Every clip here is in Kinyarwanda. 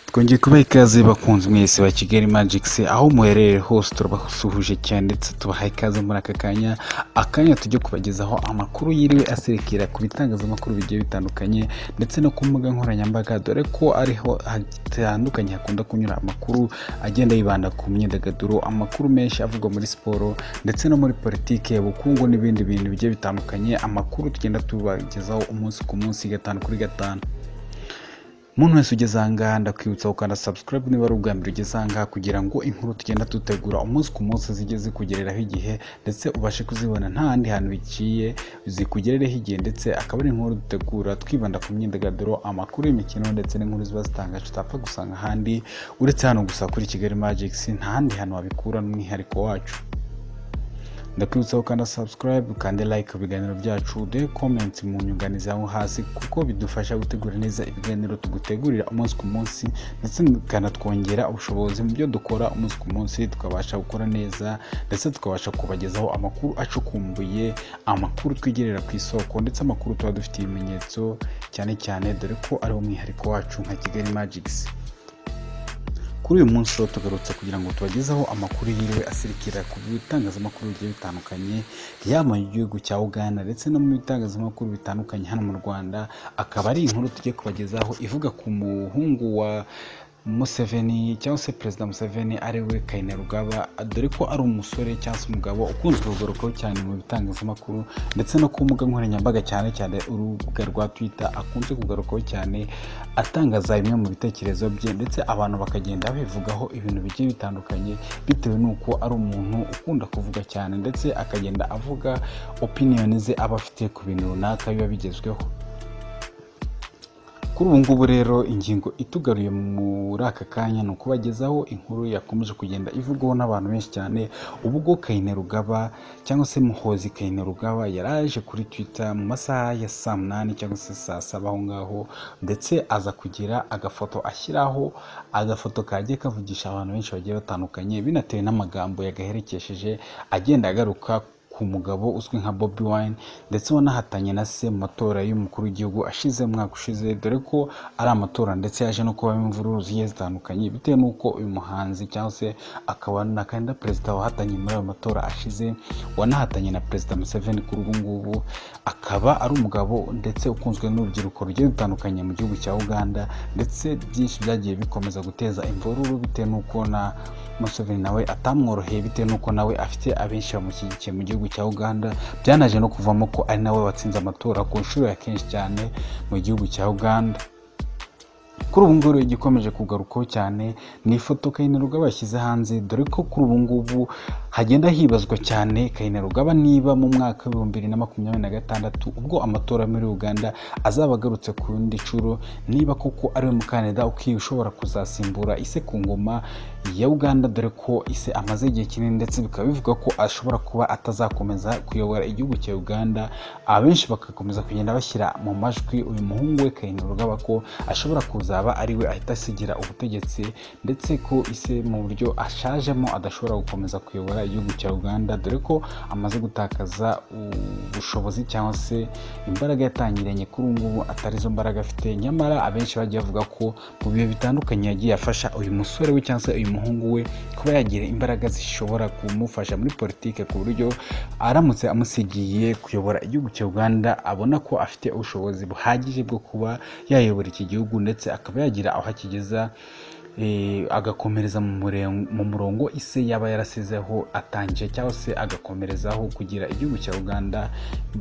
twongeye kubaha ikaze bakunzi mwese ba kigali magic se aho muherereye hose turabasuhuje cyane ndetse tubahaye ikaze muri aka kanya akanya tujye kubagezaho amakuru yiriwe aserekera ku bitangazamakuru bigiye bitandukanye ndetse no ku mbuga nkoranyambaga dore ko ariho hatandukanye hakunda kunyura amakuru agenda yibanda ku myidagaduro amakuru menshi avugwa muri siporo ndetse no muri politike ubukungu n'ibindi bintu bigiye bitandukanye amakuru tugenda tubagezaho umunsi ku munsi gatanu kuri gatanu muntu wese ugeze ahangaha ndakwibutsa gukanda subscribe niba ari ubwa mbere ugeze ahangaha kugira ngo inkuru tugenda dutegura umunsi ku munsi zijye zikugereraho igihe ndetse ubashe kuzibona nta handi hantu bigiye zikugerereho igihe ndetse akaba ari inkuru dutegura twibanda ku myidagaduro amakuru y'imikino ndetse n'inkuru ziba zitangaje utapfa gusanga ahandi uretse hano gusa kuri kigali magic nta handi hantu wabikura n'umwihariko wacu ndakwibutsa ukanda subscribe ukande like ku biganiro byacu uduhe comments mu nyunganizi aho hasi kuko bidufasha gutegura neza ibiganiro tugutegurira umunsi ku munsi ndetse bikanatwongera ubushobozi mu byo dukora umunsi ku munsi tukabasha gukora neza ndetse tukabasha kubagezaho amakuru acukumbuye amakuru twigerera ku isoko ndetse amakuru tuba dufite ibimenyetso cyane cyane dore ko ari umwihariko wacu nka kigali magics kuri uyu munsi rero tugarutse kugira ngo tubagezeho amakuru yiriwe asirikira ku bitangazamakuru bigiye bitandukanye yaba mu gihugu cya uganda ndetse no mu bitangazamakuru bitandukanye hano mu rwanda akaba ari inkuru tujye kubagezaho ivuga ku muhungu wa Museveni cyangwa se perezida Museveni ari we Kainerugaba dore ko ari umusore cyangwa se umugabo ukunzwe kugarukaho cyane mu bitangazamakuru ndetse no ku mbuga nkoranyambaga cyane cyane urubuga rwa Twitter akunze kugarukaho cyane atangaza bimwe mu bitekerezo bye ndetse abantu bakagenda bivugaho ibintu bigiye bitandukanye bitewe n'uko ari umuntu ukunda kuvuga cyane ndetse akagenda avuga opiniyoni ze aba afite ku bintu runaka biba bigezweho kuri ubu ngubu rero ingingo itugaruye muri aka kanya ni ukubagezaho inkuru yakomeje kugenda ivugwaho n'abantu benshi cyane ubwo Kainerugaba cyangwa se muhozi Kainerugaba yari aje kuri twitter mu masaha ya saa munani cyangwa se saa saba aho ngaho ndetse aza kugira agafoto ashyiraho agafoto kagiye kavugisha abantu benshi bagiye batandukanye binatewe n'amagambo yagaherekesheje agenda agaruka ku mugabo uzwi nka Bobi Wine ndetse wanahatanye na se mu matora y'umukuru w'igihugu ashize umwaka ushize dore ko ari amatora ndetse yaje no kuba imvururu zigiye zitandukanye bitewe n'uko uyu muhanzi cyangwa se akaba na kandida perezida wahatanye muri ayo matora ashize wanahatanye na perezida Museveni kuri ubu ngubu akaba ari umugabo ndetse ukunzwe n'urubyiruko rugiye rutandukanye mu gihugu cya Uganda ndetse byinshi byagiye bikomeza guteza imvururu bitewe n'uko na Museveni nawe atamworoheye bitewe n'uko nawe afite abenshi bamushyigikiye mu gihugu cya Uganda byanaje no kuvamo ko ari nawe watsinze amatora ku nshuro ya kenshi cyane mu gihugu cya Uganda kuri ubu ngubu igikomeje kugarukaho cyane ni ifoto Kainerugaba yashyize hanze dore ko kuri ubu ngubu hagenda hibazwa cyane Kainerugaba niba mu mwaka w'ibihumbi bibiri na makumyabiri na gatandatu ubwo amatora muri Uganda azaba agarutse ku yindi nshuro niba koko ariwe mukandida ukwiye ushobora kuzasimbura ise ku ngoma ya Uganda dore ko ise amaze igihe kinini ndetse bikaba bivuga ko ashobora kuba atazakomeza kuyobora igihugu cya Uganda abenshi bagakomeza kugenda bashyira mu majwi uyu muhungu we Kainerugaba ko ashobora kuzaba ariwe ahita asigira ubutegetsi ndetse ko ise mu buryo ashajemo adashobora gukomeza kuyobora igihugu cya Uganda dore ko amaze gutakaza ubushobozi cyangwa se imbaraga yatangiranye kuri ubu ngubu atari zo mbaraga afite nyamara abenshi bagiye bavuga ko mu bihe bitandukanye yagiye afasha uyu musore we cyangwa se uyu muhungu we kuba yagira imbaraga zishobora kumufasha muri politike ku buryo aramutse amusigiye kuyobora igihugu cya Uganda abona ko afite ubushobozi buhagije bwo kuba yayobora iki gihugu ndetse akaba yagira aho akigeza agakomereza mu murongo ise yaba yarasizeho atangije cyangwa se agakomerezaho kugira igihugu cya uganda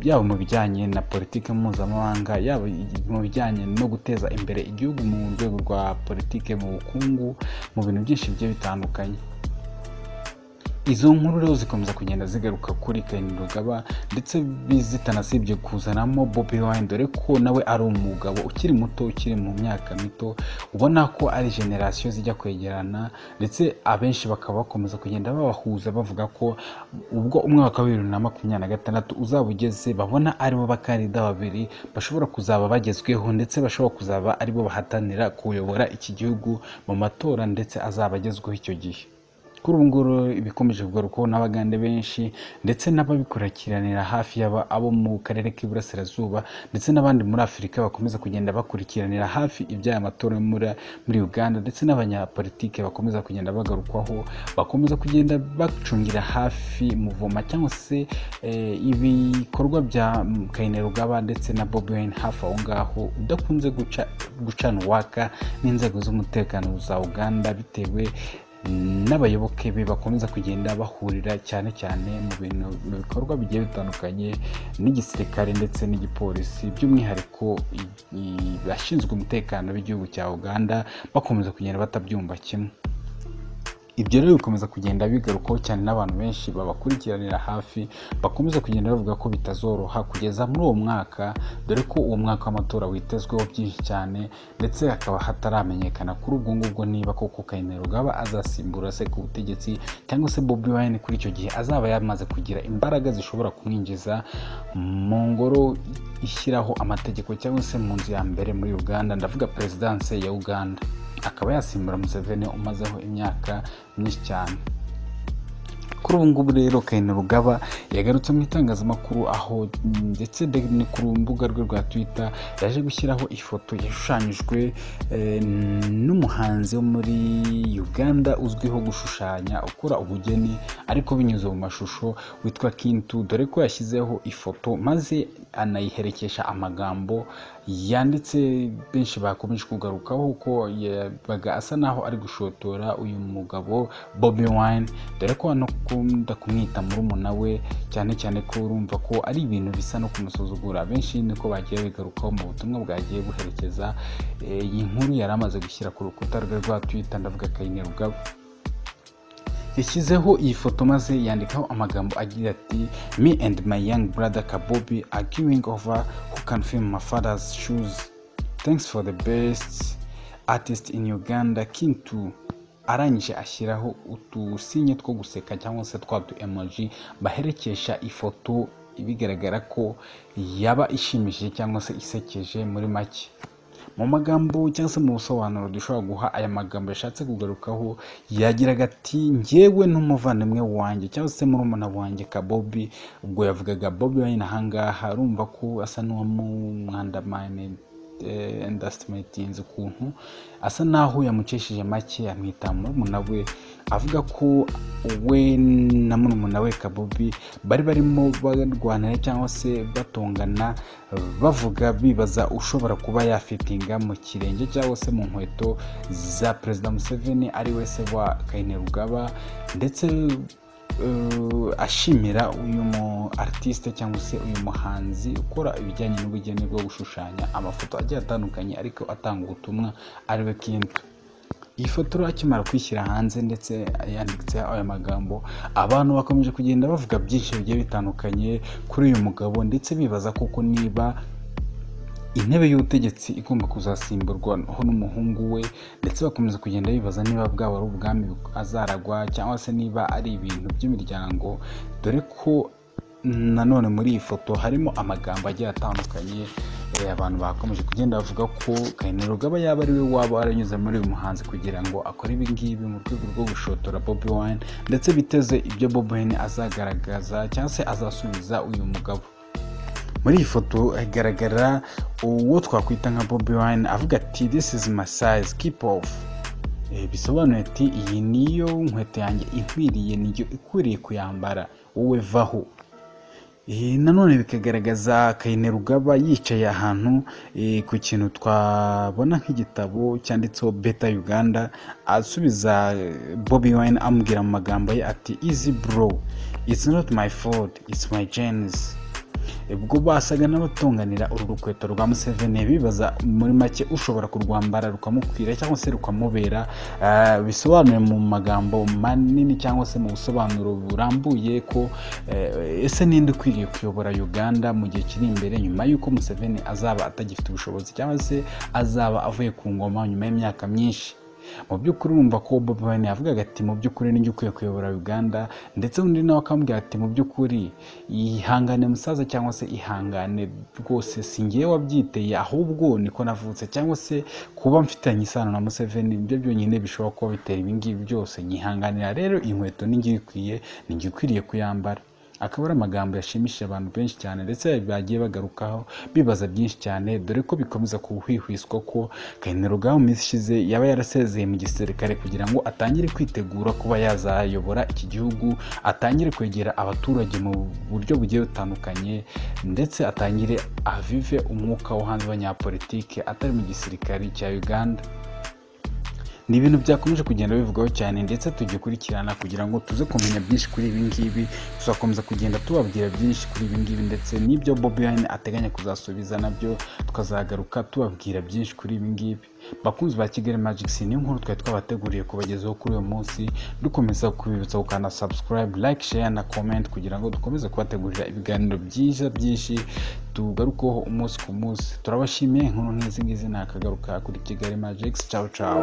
yaba mu bijyanye na politiki mpuzamahanga yaba mu bijyanye no guteza imbere igihugu mu rwego rwa politiki mu bukungu mu bintu byinshi bigiye bitandukanye izo nkuru rero zikomeza kugenda zigaruka kuri Kainerugaba ndetse zitanasibye kuzanamo Bobi Wine dore ko nawe ari umugabo ukiri muto ukiri mu myaka mito ubona ko ari generasiyo zijya kwegerana ndetse abenshi bakaba bakomeza kugenda babahuza bavuga ko ubwo umwaka wa bibiri na makumyabiri na gatandatu uzaba ugeze babona aribo bakandida babiri bashobora kuzaba bagezweho ndetse bashobora kuzaba aribo bahatanira kuyobora iki gihugu mu matora ndetse azaba agezweho icyo gihe kuri ubu nguru ibikomeje kugaruka n'abagande benshi ndetse n'ababikurikiranira hafi yaba abo mu karere k'iburasirazuba ndetse n'abandi muri afurika bakomeza kugenda bakurikiranira hafi iby'aya matora yo muri- muri uganda ndetse n'abanyapolitike bakomeza kugenda bagarukwaho bakomeza kugenda bacungira hafi muvoma cyangwa se eh, ibikorwa bya mm, kainerugaba ndetse na bobi wine hafi aho ngaho udakunze guca- gucana uwaka n'inzego z'umutekano za uganda bitewe n'abayoboke be bakomeza kugenda bahurira cyane cyane mu bintu mu bikorwa bigiye bitandukanye n'igisirikare ndetse n'igipolisi by'umwihariko i- i- abashinzwe umutekano b'igihugu cya uganda bakomeza kugenda batabyumva kimwe ibyo rero bikomeza kugenda bigarukwaho cyane n'abantu benshi babakurikiranira hafi bakomeza kugenda bavuga ko bitazoroha kugeza muri uwo mwaka dore ko uwo mwaka w'amatora witezweho byinshi cyane ndetse hakaba hataramenyekana kuri ubwo ngubwo niba koko kainerugaba azasimbura se ku butegetsi cyangwa se bobi wine kuri icyo gihe azaba yamaze kugira imbaraga zishobora kumwinjiza mu ngoro ishyiraho amategeko cyangwa se mu nzu ya mbere muri uganda ndavuga perezidanse ya uganda akaba yasimbura museveni umazeho imyaka myinshi cyane kuri ubu ngubu rero kainerugaba yagarutse mu itangazamakuru aho mm, ndetse de- ni ku rubuga rwe rwa twitter yaje gushyiraho ifoto yashushanyijwe eh, n'umuhanzi wo muri uganda uzwiho gushushanya ukora ubugeni ariko binyuze mu mashusho witwa kintu dore ko yashyizeho ifoto maze anayiherekesha amagambo yanditse benshi bakomeje kugarukaho ko yabaga asa naho ari gushotora uyu mugabo bobi wine dore ko anakunda kumwita murumuna we cyane cyane ko urumva ko ari ibintu bisa no kumusuzugura benshi niko bagiye bigarukaho mu butumwa bwagiye buherekeza eh, iyi nkuru yari amaze gushyira ku rukuta rwe rwa twitter ndavuga kainerugaba yashyizeho iyi foto maze yandikaho amagambo agira ati me and my young brother kabobi are going over who can fill my father's shoes thanks for the best artist in uganda king two arangije ashyiraho utusinye two guseka cyangwa se twa tu emoji baherekesha ifoto bigaragara ko yaba ishimishije cyangwa se isekeje muri make mu magambo cyangwa se mu busobanuro dushobora guha aya magambo yashatse kugarukaho yagiraga ati njyewe n'umuvandimwe wanjye cyangwa se murumuna wanjye kabobi ubwo yavugaga bobi wayine ahangaha arumva ko asa n'uwamumwandamane endasitimetinzi ukuntu asa n'aho yamucishije make yamwita murumuna we avuga ko we na murumuna we kabobi bari barimo barwanira cyangwa se batongana bavuga bibaza ushobora kuba yafitinga mu kirenge cyangwa se mu nkweto za perezida museveni ari we se wa kainerugaba ndetse eh, ashimira uyu mu artiste cyangwa se uyu muhanzi ukora ibijyanye n'ubugeni bwo gushushanya amafoto agiye atandukanye ariko atanga ubutumwa ariwe kintu iyi foto rero akimara kwishyira hanze ndetse yanditse aya magambo abantu bakomeje kugenda bavuga byinshi bigiye bitandukanye kuri uyu mugabo ndetse bibaza koko niba intebe y'ubutegetsi igomba kuzasimburwa ho n'umuhungu we ndetse bakomeza kugenda bibaza niba bwaba ari ubwami azaragwa cyangwa se niba ari ibintu by'imiryango dore ko nanone muri iyi foto harimo amagambo agiye atandukanye eh, abantu bakomeje kugenda bavuga ko kainerugaba yaba ari we waba waranyuze muri uyu muhanzi kugira ngo akore ibi ngibi mu rwego rwo gushotora bobi wine ndetse biteze ibyo bobi wine azagaragaza cyangwa se azasubiza uyu mugabo muri iyi foto hagaragara uwo twakwita nka bobi wine avuga ati this is my size keep off Eh, bisobanuye ati iyi niyo nkweto yanjye inkwiriye niyo ikwiriye kuyambara wowe vaho Eh, nanone bikagaragaza kainerugaba yicaye ahantu eh, ku kintu twabona nk'igitabo cyanditseho beta uganda asubiza eh, bobi wine amubwira mu magambo ye ati easy bro it's not my fault it's my genes ubwo basaga n'abatunganira uru rukweto rwa museveni bibaza muri make ushobora kurwambara rukamukwira cyangwa se rukamubera Ah, bisobanuye mu magambo manini cyangwa se mu busobanuro burambuye ko eh, ese ninde ukwiriye kuyobora uganda mu gihe kiri imbere nyuma y'uko museveni azaba atagifite ubushobozi cyangwa se azaba avuye ku ngoma nyuma y'imyaka myinshi mu by'ukuri urumva ko bobi wine yavugaga ati mu by'ukuri ninjye ukwiye kuyobora uganda ndetse undi nawe akambwira ati mu by'ukuri ihangane musaza cyangwa se ihangane rwose si ngewe wabyiteye ahubwo niko navutse cyangwa se kuba mfitanye isano na museveni nibyo byonyine bishobora kuba bitera ibingibi byose nyihanganira rero inkweto ninjye ikwiye ninjye ukwiriye kuyambara akaba ari amagambo yashimishije abantu benshi cyane ndetse bagiye bagarukaho bibaza byinshi cyane dore ko bikomeza kuhwihwiswa ko kayinerugaba mu minsi ishize yaba yarasezeye mu gisirikare kugira ngo atangire kwitegura kuba yazayobora iki gihugu atangire kwegera abaturage mu buryo bugiye butandukanye ndetse atangire avive umwuka wo hanze w'abanyapolitike atari mu gisirikare cya uganda ni ibintu byakomeje kugenda bivugwaho cyane ndetse tugikurikirana kugira ngo tuze kumenya byinshi kuri ibi ngibi tuzakomeza kugenda tubabwira byinshi kuri ibi ngibi ndetse n'ibyo bobi wine ateganya kuzasubiza nabyo tukazagaruka tubabwira byinshi kuri ibi ngibi bakunzi ba kigali magicsi niyo nkuru twari twabateguriye kubagezaho kuri uyu munsi dukomeza kubibutsa gukanda subscribe like share na comment kugira ngo dukomeze kubategurira ibiganiro byiza byinshi tugarukeho umunsi ku munsi turabashimiye inkuru nk'izi ngizi ni akagaruka kuri kigali magicsi cawu cawu